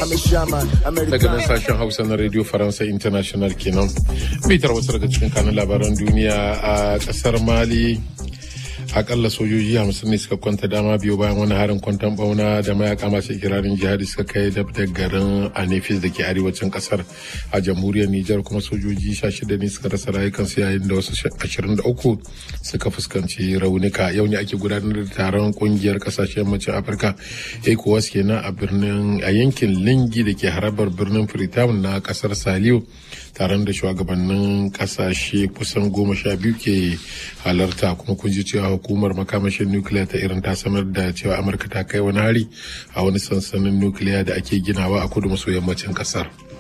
daga nan sashen hausa na radio faransa international kenan bitar wasu daga cikin kanun labaran duniya a kasar mali akalla sojoji hamsin ne suka kwanta dama biyu bayan wani harin kwanton bauna da mayaka masu ikirarin jihadi suka kai dab da garin anefis da ke arewacin kasar a jamhuriyar nijar kuma sojoji sha shida ne suka rasa rayukansu yayin da wasu ashirin da uku suka fuskanci raunuka yau ne ake gudanar da taron kungiyar kasashen yammacin afirka ecowas kenan a birnin a yankin lingi da ke harabar birnin freetown na kasar saliyo taron da shugabannin kasashe kusan goma sha biyu ke halarta kuma kun ji cewa hukumar makamashin nukiliya ta irin ta sanar da cewa amurka ta kai wani hari a wani sansanin nukiliya da ake ginawa a kudu maso yammacin kasar